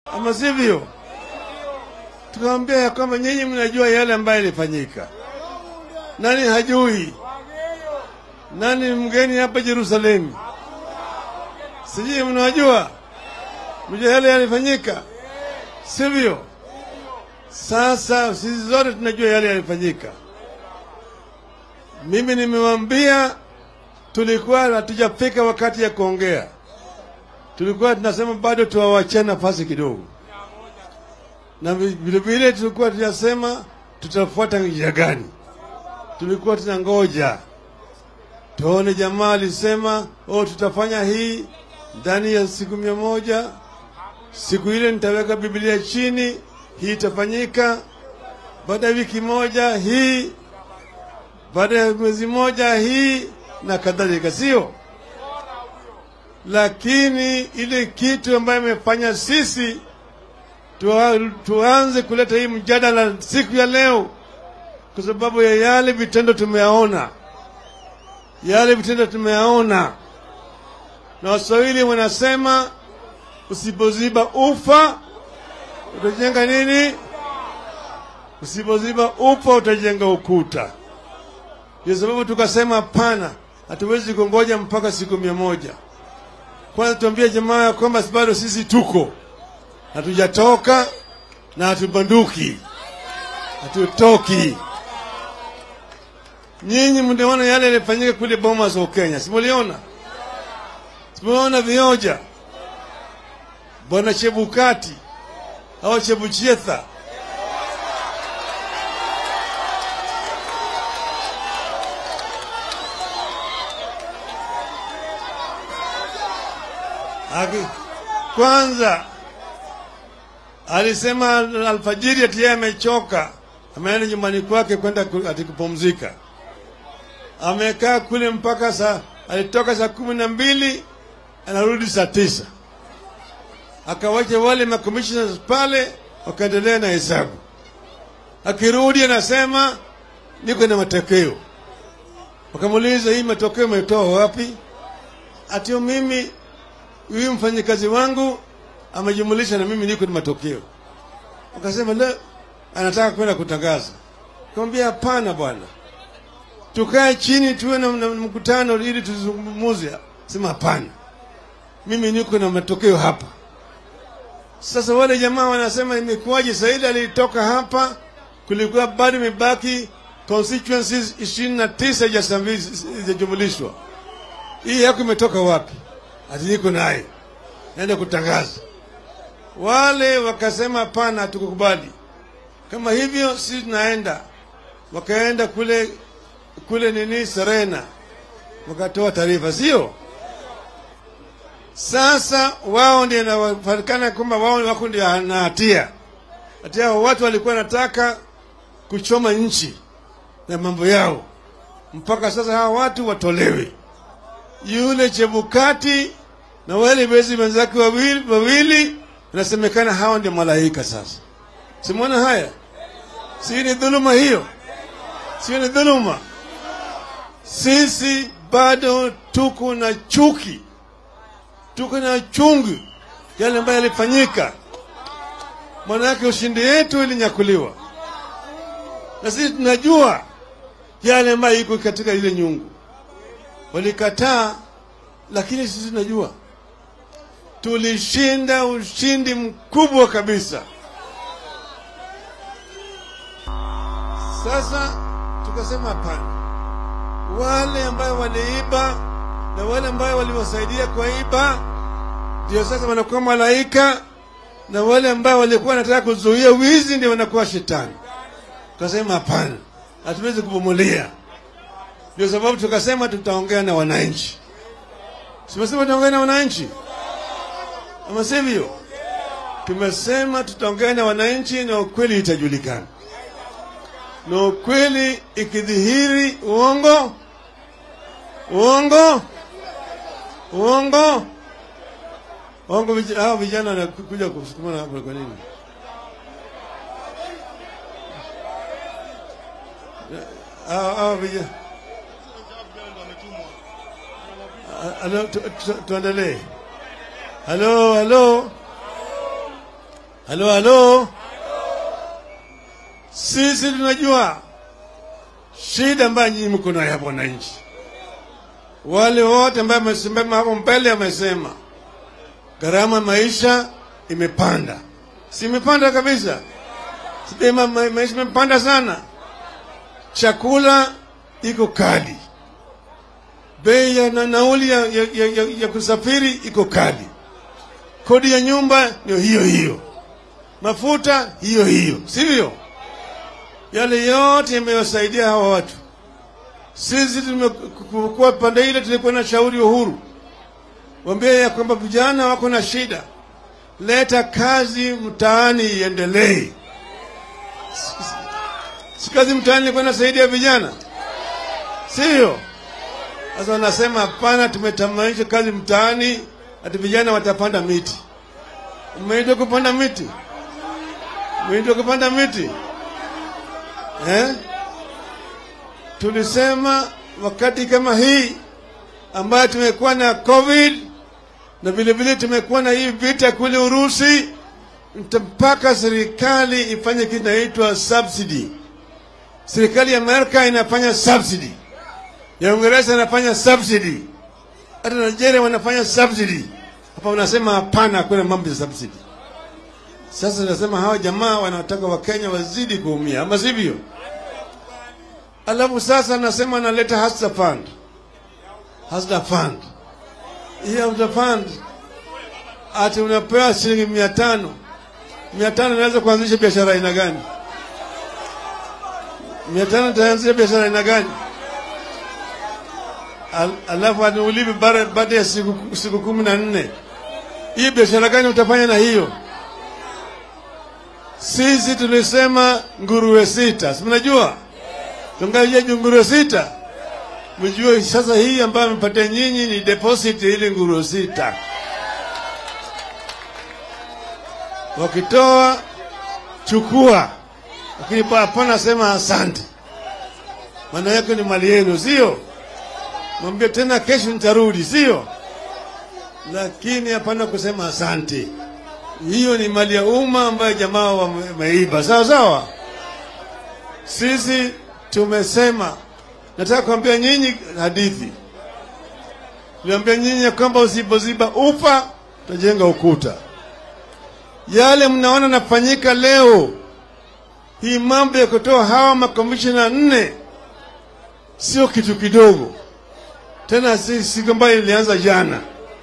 ama sivyo? Tukamwambia ya kwamba nyinyi mnajua yale ambayo yalifanyika. Nani hajui? Nani mgeni hapa Yerusalemu? Sijui mnajua, mjua yale yalifanyika, sivyo? Sasa sisi zote tunajua yale yalifanyika. Mimi nimewambia, tulikuwa hatujafika wakati ya kuongea, tulikuwa tunasema bado tuwawachia nafasi kidogo, na vilevile tulikuwa tunasema tutafuata njia gani. Tulikuwa tunangoja tuone, jamaa alisema oh, tutafanya hii ndani ya siku mia moja. Siku ile nitaweka Biblia chini, hii itafanyika. Baada ya wiki moja hii, baada ya mwezi moja hii na kadhalika, sio? Lakini ile kitu ambayo imefanya sisi tuwa, tuanze kuleta hii mjadala siku ya leo, kwa sababu ya yale vitendo tumeyaona, yale vitendo tumeyaona, na Waswahili wanasema usipoziba ufa utajenga nini? Usipoziba ufa utajenga ukuta. Ndio sababu tukasema hapana, hatuwezi kungoja mpaka siku mia moja. Kwanza tuambie jamaa ya kwamba bado sisi tuko hatujatoka na hatubanduki, hatutoki. Nyinyi mliona yale yalifanyika kule Bomas wa Kenya, simuliona? Simuliona vioja bwana Chebukati au Chebuchetha Aki, kwanza alisema alfajiri ati yeye amechoka, ameenda nyumbani kwake kwenda ku- ati kupumzika. Amekaa kule mpaka saa, alitoka saa kumi na mbili anarudi saa tisa akawacha wale makomishona pale wakaendelea na hesabu. Akirudi anasema niko na matokeo. Wakamuuliza, hii matokeo umetoa wapi? Atio mimi huyu mfanyikazi wangu amejumulisha na mimi niko na matokeo. Wakasema la, anataka kwenda kutangaza. Kaambia hapana bwana, tukae chini tuwe na, na mkutano ili tuzungumuze. Sema hapana, mimi niko na matokeo hapa. Sasa wale jamaa wanasema imekuwaje? Saidi alitoka hapa, kulikuwa bado imebaki constituencies ishirini na tisa zijajumulishwa. Hii yako imetoka wapi? Ati niko naye naenda kutangaza. Wale wakasema hapana, hatukukubali. Kama hivyo sisi tunaenda. Wakaenda kule kule nini Serena, wakatoa taarifa, sio? Sasa wao ndio inafanikana kwamba wao wako ndio na hatia. Hatia hao watu walikuwa wanataka kuchoma nchi na mambo yao, mpaka sasa hawa watu watolewe. Yule Chebukati na wale wezi wenzake wawili, wawili inasemekana hawa ndio malaika. Sasa simwona haya, si ni dhuluma hiyo? Sio ni dhuluma? Sisi bado tuko na chuki tuko na chungu yale ambayo yalifanyika. Manake ushindi yetu ilinyakuliwa, na sisi tunajua yale ambayo iko katika ile nyungu. Walikataa, lakini sisi tunajua tulishinda ushindi mkubwa kabisa. Sasa tukasema hapana, wale ambayo waliiba na wale ambao waliwasaidia kuiba ndio sasa wanakuwa malaika, na wale ambao walikuwa wanataka kuzuia wizi ndio wanakuwa shetani. Tukasema hapana, hatuwezi kubomolia. Ndio sababu tukasema tutaongea na wananchi. Tumesema tutaongea na wananchi, ama sivyo? Tumesema tutaongea na wananchi na ukweli itajulikana, na ukweli ikidhihiri, uongo uongo uongo uongo. vij- Hao vijana wanakuja kusukumana hapo kwa nini? Hao hao vijana Ah, Halo, tu- tu- tuendelee. Halo, halo. halo halo sisi tunajua shida ambayo nyinyi mko nayo hapo wananchi wale wote ambao wamesimama hapo mbele wamesema gharama maisha imepanda si imepanda kabisa sema ma, maisha imepanda sana chakula iko kali bei ya na nauli ya, ya, ya, ya, ya kusafiri iko kali kodi ya nyumba ndio hiyo hiyo mafuta hiyo hiyo sivyo yale yote yamewasaidia hawa watu sisi tumekuwa pande ile tulikuwa na shauri uhuru wambia ya kwamba vijana wako na shida leta kazi mtaani iendelee si kazi mtaani ilikuwa inasaidia vijana sio sasa wanasema hapana tumetamanisha kazi mtaani ati vijana watapanda miti umeitwa kupanda miti umeitwa kupanda miti eh? tulisema wakati kama hii ambayo tumekuwa na covid na vile vile tumekuwa na hii vita kule Urusi, mpaka serikali ifanye kitu inaitwa subsidy. Serikali ya Amerika inafanya subsidy, ya Uingereza inafanya subsidy, hata Nigeria wanafanya subsidy. Hapa wanasema hapana, hakuna mambo ya subsidy. Sasa nasema hawa jamaa wanataka Wakenya wazidi kuumia, ama sivyo? Alafu sasa nasema analeta hustler fund, hustler fund hii hustler fund ati unapewa shilingi mia tano mia tano inaweza kuanzisha biashara aina gani? mia tano itaanzisha biashara aina gani? Al, alafu aniulivi baada ya siku, siku kumi na nne hii biashara gani utafanya na hiyo? Sisi tulisema nguruwe sita, si mnajua tungaje nguruwe sita mjue sasa hii ambayo amepatia nyinyi ni deposit ili nguruwe sita wakitoa chukua lakini hapana sema asante maana yake ni mali yenu sio mwambie tena kesho nitarudi sio lakini hapana kusema asante hiyo ni mali ya umma ambayo jamaa wameiba sawa sawa sisi tumesema nataka kuambia nyinyi hadithi niambia nyinyi ya kwamba usipoziba ufa utajenga ukuta yale mnaona nafanyika leo hii mambo ya kutoa hawa makomishina nne sio kitu kidogo tena si siku ambayo ilianza jana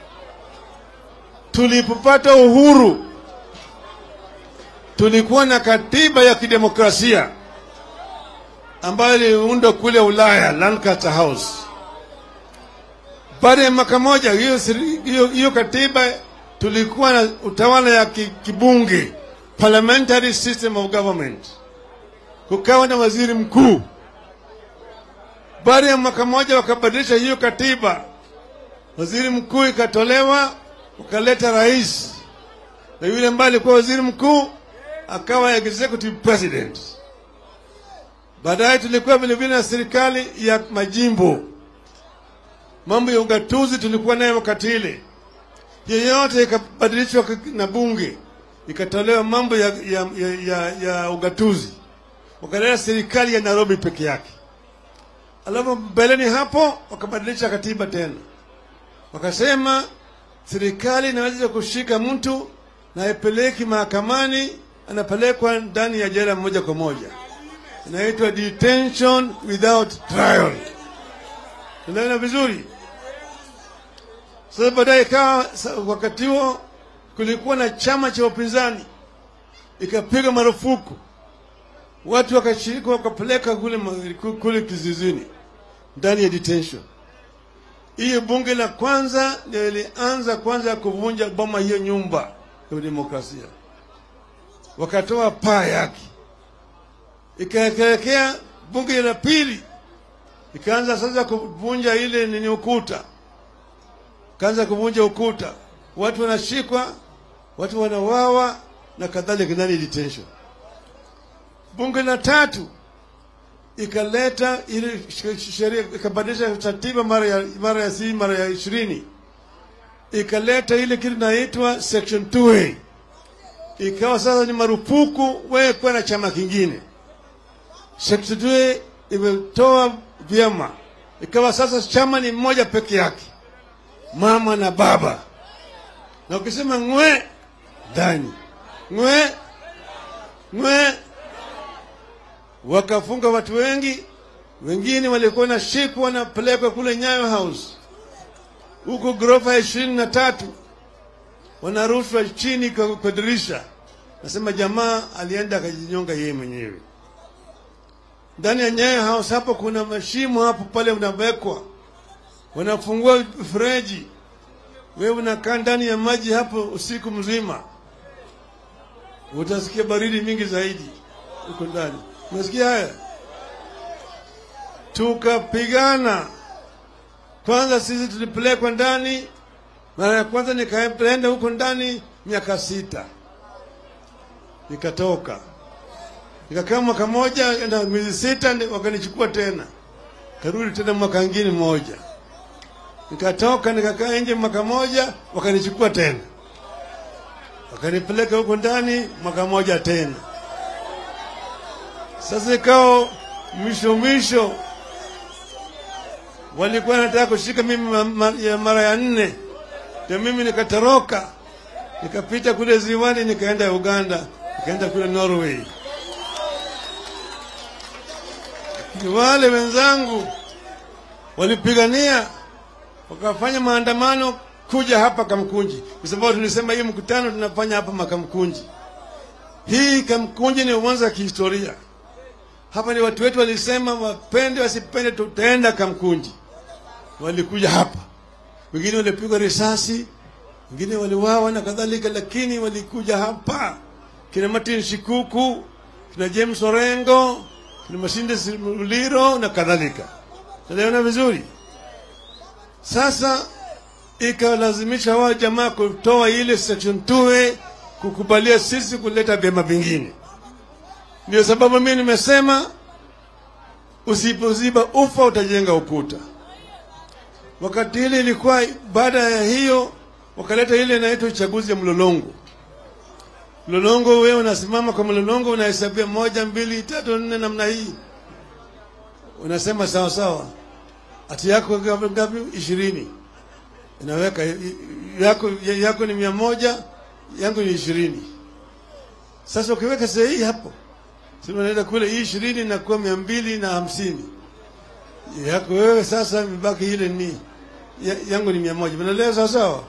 tulipopata uhuru tulikuwa na katiba ya kidemokrasia ambayo iliundwa kule Ulaya, Lancaster House. Baada ya mwaka moja hiyo, hiyo, hiyo katiba tulikuwa na utawala ya kibunge, parliamentary system of government, kukawa na waziri mkuu. Baada ya mwaka moja wakabadilisha hiyo katiba, waziri mkuu ikatolewa, ukaleta rais, na yule ambaye alikuwa waziri mkuu akawa executive president. Baadaye tulikuwa vilevile na serikali ya majimbo. Mambo ya ugatuzi tulikuwa nayo wakati ile, hiyo yote ikabadilishwa na bunge, ikatolewa mambo ya, ya, ya, ya, ya ugatuzi, wakaleta serikali ya Nairobi peke yake. Alafu mbeleni hapo wakabadilisha katiba tena, wakasema serikali inaweza kushika mtu na haipeleki mahakamani, anapelekwa ndani ya jela moja kwa moja inaitwa detention without trial. Unaona vizuri? Sasa baadaye ikawa wakati huo kulikuwa na chama cha upinzani ikapiga marufuku watu wakashiriki wakapeleka kule, kule kizizini ndani ya detention. Hiyo bunge la kwanza ndio ilianza kwanza kuvunja boma hiyo nyumba ya demokrasia, wakatoa paa yake ikaelekea bunge la pili ikaanza sasa kuvunja ile nini ukuta, kaanza kuvunja ukuta, watu wanashikwa, watu wanawawa na kadhalika, ndani detention. Bunge la tatu ikaleta ile sheria, ikabadilisha katiba mara ya mara ya si mara ya ishirini, ikaleta ile kitu inaitwa section 2A. ikawa sasa ni marufuku wewe kuwa na chama kingine. Sekretari imetoa vyama, ikawa sasa chama ni mmoja peke yake, mama na baba, na ukisema ngwe ndani ngwe ngwe, wakafunga watu wengi. Wengine walikuwa na shiku wanapelekwa kule Nyayo House huko ghorofa ya ishirini na tatu wanarushwa chini kwa, kwa dirisha. Nasema jamaa alienda akajinyonga yeye mwenyewe ndani ya Nyayo House. Hapo kuna mashimo hapo pale unawekwa, wanafungua mfereji, wewe unakaa ndani ya maji hapo usiku mzima, utasikia baridi mingi zaidi huko ndani. Unasikia haya? Tukapigana kwanza, sisi tulipelekwa ndani mara ya kwanza nikaenda huko ndani miaka sita, nikatoka nikakaa mwaka moja na miezi sita, wakanichukua tena, karudi tena mwaka ngine moja, nikatoka nikakaa nje mwaka moja, wakanichukua tena, wakanipeleka huko ndani mwaka moja tena. Sasa ikawa mwisho mwisho, walikuwa nataka kushika mimi mara ya nne ndio mimi nikatoroka nikapita kule ziwani nikaenda Uganda nikaenda kule Norway. Wale wenzangu walipigania wakafanya maandamano kuja hapa Kamkunji, kwa sababu tulisema hii mkutano tunafanya hapa Makamkunji. Hii Kamkunji ni uwanja wa kihistoria. Hapa ni watu wetu walisema, wapende wasipende, tutaenda Kamkunji. Walikuja hapa wengine walipigwa risasi, wengine waliwawa na kadhalika, lakini walikuja hapa, kina Martin Shikuku, kina James Orengo, kina Masinde Muliro na kadhalika. Tunaona vizuri. Sasa ikalazimisha wao jamaa kutoa ile section 2 kukubalia sisi kuleta vyama vingine. Ndio sababu mimi nimesema usipoziba ufa utajenga ukuta. Wakati ile ilikuwa baada ya hiyo, wakaleta ile inaitwa uchaguzi ya mlolongo. Mlolongo, wewe unasimama kwa mlolongo, unahesabia moja, mbili, tatu, nne, namna hii, unasema sawa sawa, ati yako ngapi? Ngapi? Ishirini. Inaweka yako, yako ni mia moja, yangu ni ishirini. Sasa ukiweka sahihi hapo, sasa unaenda kule, hii ishirini inakuwa mia mbili na hamsini yako wewe sasa, imebaki ile ni ya, yangu ni mia moja. Mnaelewa sawa sawa?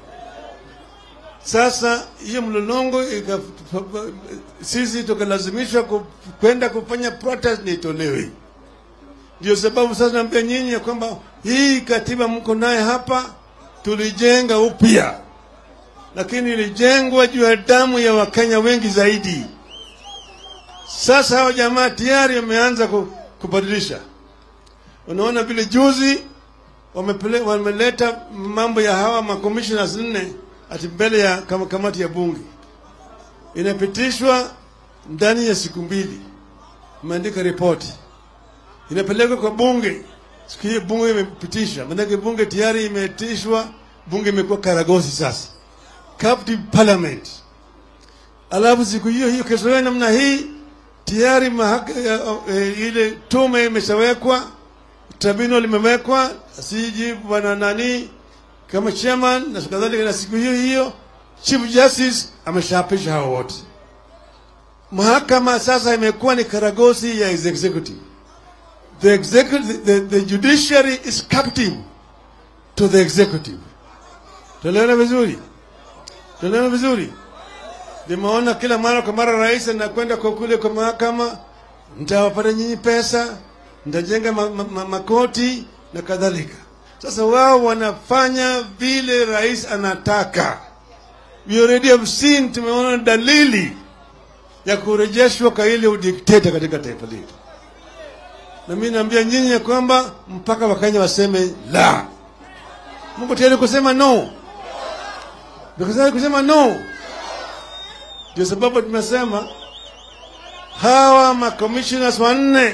Sasa hiyo mlolongo ika, sisi tukalazimishwa kwenda kufanya protest nitolewe. Ndio sababu sasa naambia nyinyi ya kwamba hii katiba mko naye hapa tulijenga upya, lakini ilijengwa juu ya damu ya Wakenya wengi zaidi. Sasa hao jamaa tayari wameanza kubadilisha Unaona vile juzi wamepele, wameleta mambo ya hawa makommissioners nne ati mbele ya kama kamati ya bunge, inapitishwa ndani ya siku mbili, imeandika ripoti, inapelekwa kwa bunge. Siku hiyo bunge imepitisha, maanake bunge tayari imetishwa, bunge imekuwa karagosi sasa, captive parliament. Alafu siku hiyo hiyo kesho yake namna hii tayari mahaka, e, ile tume imeshawekwa tribunal limewekwa, siji bwana nani kama chairman na kadhalika, na siku hiyo hiyo chief justice ameshapisha hao wote. Mahakama sasa imekuwa ni karagosi ya executive. The executive, the, the judiciary is captive to the executive. Tunaelewana vizuri? Tunaelewana vizuri? Nimeona kila mara kwa mara rais anakwenda kwa kule kwa mahakama, nitawapata nyinyi pesa nitajenga ma, ma, ma, makoti na kadhalika. Sasa wao wanafanya vile rais anataka. We already have seen, tumeona dalili ya kurejeshwa kwa ile udikteta katika taifa letu, na mimi naambia nyinyi ya kwamba mpaka Wakenya waseme la. Mungu tayari kusema no, tayari kusema no. Ndio sababu tumesema hawa makommissioners wanne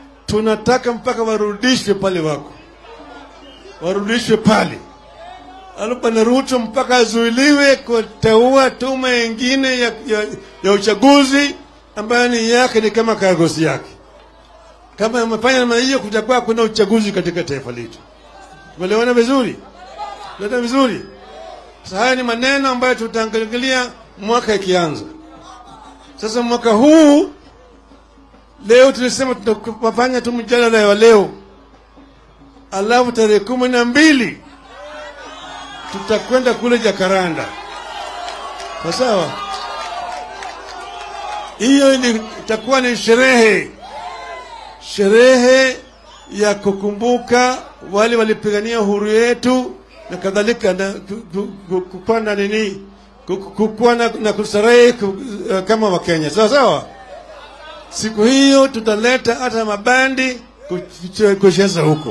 tunataka mpaka warudishwe pale wako, warudishwe pale. Bwana Ruto mpaka azuiliwe kuteua tume ingine ya, ya, ya uchaguzi ambayo ni yake ni kama kagosi yake. Kama amefanya namna hiyo, kutakuwa kuna uchaguzi katika taifa letu. Tumeelewana vizuri? Tumeelewana vizuri? Sasa haya ni maneno ambayo tutaangalia mwaka ikianza. Sasa mwaka huu leo tulisema tutafanya tu mjadala wa leo, alafu tarehe kumi na mbili tutakwenda kule Jakaranda. Kwa sawa, hiyo itakuwa ni sherehe, sherehe ya kukumbuka wale walipigania uhuru yetu na kadhalika, na kukuwa na nini, kukuwa na, na kustarehe kama Wakenya. Sawa sawa. Siku hiyo tutaleta hata mabandi kucheza huko,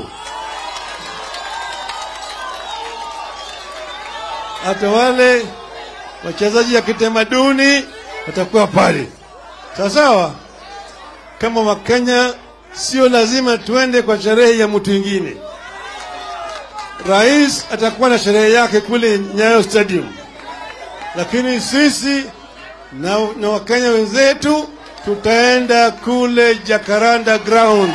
hata wale wachezaji ya kitamaduni watakuwa pale. Sawa sawa. Kama Wakenya, sio lazima tuende kwa sherehe ya mtu mwingine. Rais atakuwa na sherehe yake kule Nyayo Stadium, lakini sisi na, na Wakenya wenzetu tutaenda kule Jacaranda Ground.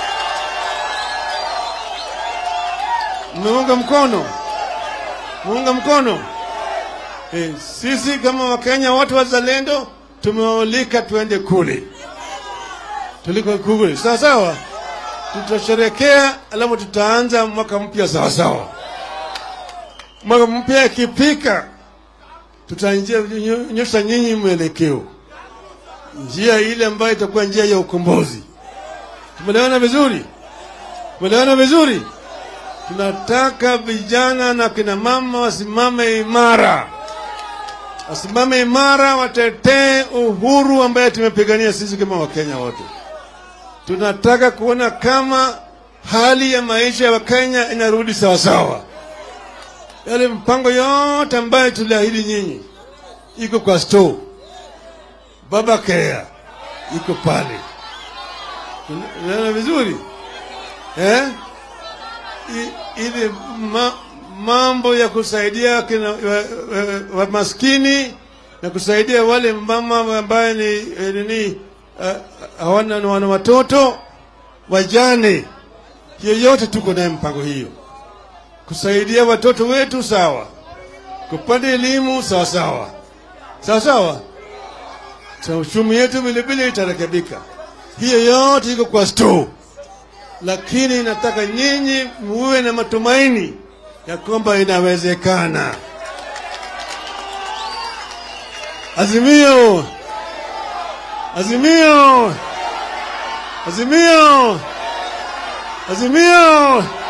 Mmeunga mkono? Muunga mkono? E, sisi kama Wakenya watu wazalendo tumewalika tuende kule, tuliko kule, sawa sawa. Tutasherekea alafu tutaanza mwaka mpya sawa sawa. Mwaka mpya ikipika, tutanyosha nyinyi mwelekeo njia ile ambayo itakuwa njia ya ukombozi. Tumeelewana vizuri? Tumeelewana vizuri? Tunataka vijana na kina mama wasimame imara, wasimame imara, watetee uhuru ambaye tumepigania sisi kama Wakenya wote. Tunataka kuona kama hali ya maisha ya Wakenya inarudi sawasawa. Yale mpango yote ambayo tuliahidi nyinyi iko kwa store Baba Kea iko pale, unaona vizuri eh? Ile ma, mambo ya kusaidia kina, wa, wa, wa maskini na kusaidia wale mama ambaye ni nini hawana uh, wana watoto wajane, hiyo yote tuko naye mpango hiyo, kusaidia watoto wetu sawa, kupata elimu sawa sawa sawa sawa sa uchumi yetu vilevile itarekebika. Hiyo yote iko kwa store, lakini nataka nyinyi muwe na matumaini ya kwamba inawezekana. Azimio, azimio, azimio, azimio.